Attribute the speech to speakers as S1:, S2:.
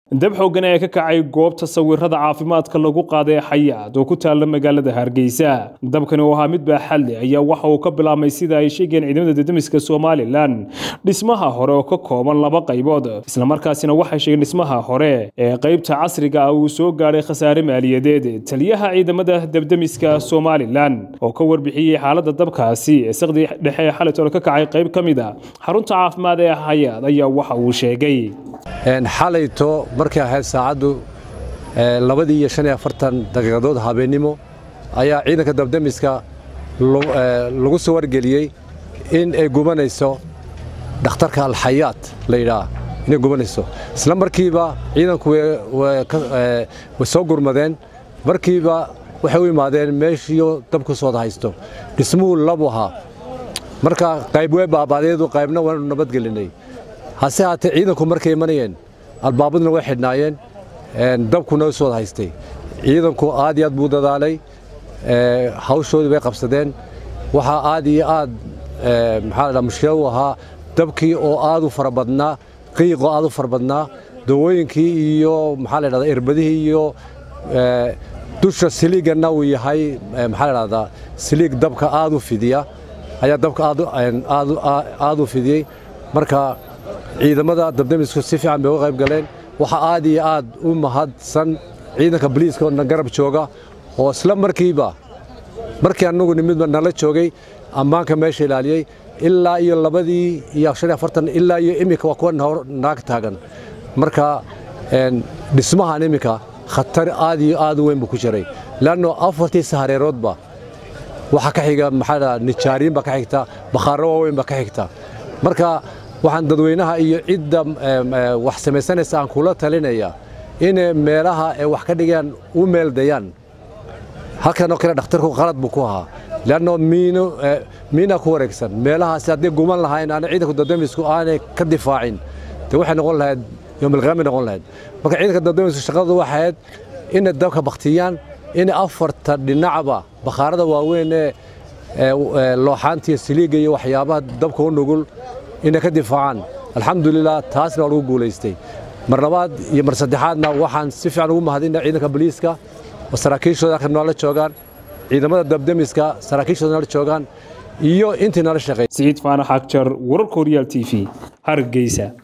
S1: dab xooggan ayaa ka kacay goobta sawirada caafimaadka lagu qaaday xayaad oo ku taalla magaalada hargeysa dabkani oo ahaa mid baaxadle ayaa waxa uu ka bilaabmay sida ay sheegeen ciidamada dadamiska somalilan dhismaha hore oo ka kooban laba qaybood islamarkaasina waxay sheegeen dhismaha hore ee qaybta casriga ah uu soo gaadhay khasaare maaliyadeed taliyaha ciidamada dabdamiska somalilan oo ka warbixiyey xaaladda dabkaasi ee saqdi dhexe ee xalitole ka kacay qayb ka mid a xarunta caafimaad ee xayaad ayaa waxa uu sheegay
S2: xalayto markay ahayd saacaddu labadii iyo shan iyo afartan daqiiqadood habeennimo ayaa ciidanka dabdamiska lagu soo wargeliyey in ay gubanayso dhakhtarka alxayaat la yidhaah inay gubanayso isla markiiba ciidanku way soo gurmadeen markiiba waxay u imaadeen meeshiiyo dabku sooda haysto dhismuhu labu ahaa marka qayb way baabaadeedu qaybna waanu nabadgelinay hase haatee ciidanku markay imanayeen albaabaduna way xidhnaayeen dabkuna u soo haystay ciidanku aad iyo aad buu dadaalay hawshoodii bay qabsadeen waxaa aad iyo aad maxaa la mushkila u ahaa dabkii oo aad u fara badnaa qiiqoo aad u fara badnaa dawooyinkii iyo maxaa la dhahdaa irbadihii iyo dusha siliiganna uu yahay maxaa la dhahdaa siliig dabka aad u fidiya ayaa dabka aad u fidiyey marka ciidamada dabdamisku si fiican bay uga qayb galeen waxaa aad iyo aad u mahadsan ciidanka boliiska oo garab jooga oo isla markiiba markii annagu nimidba nala joogay ammaanka meesha ilaaliyey ilaa iyo labadii iyo shan iyo afartan ilaa iyo iminka waa kuwa naag taagan marka dhismahan iminka khatar aad iyo aad u weyn buu ku jiray leanno afartii sahareeroodba waxaa ka xiga maxaa nijaariin baa ka xigta bakhaarro waaweyn baa ka xigta marka waxaan dadweynaha iyo cidda wax samaysanaysa aan kula talinaya inay meelaha ay wax ka dhigaan u meeldayaan halkanoo kale dhakhtarku qalad buu ku ahaa leanno miina ku wareegsan meelahaasi hadday guman lahayn aana ciidanku dadamisku aanay ka difaacin de waxay noqon lahayd yoomalqiyaamay noqon lahayd marka ciidanka dadamisku shaqadooda waxay ahayd inay dabka baktiyaan inay afarta dhinacba bakhaarada waaweyn ee looxaantiiyo siliiga iyo waxyaabaha dabka u nugul inay ka difaacaan alxamdulilah taasna waa lagu guulaystay mar labaad iyo mar saddexaadna waxaan si fiican ugu mahadina ciidanka boliiska oo saraakiishooda halka noola joogaan ciidamada dabdamiska saraakiishooda noola joogaan iyo intii noola shaqeey
S1: siciid faanax agjar wararka horyaal t v hargeysa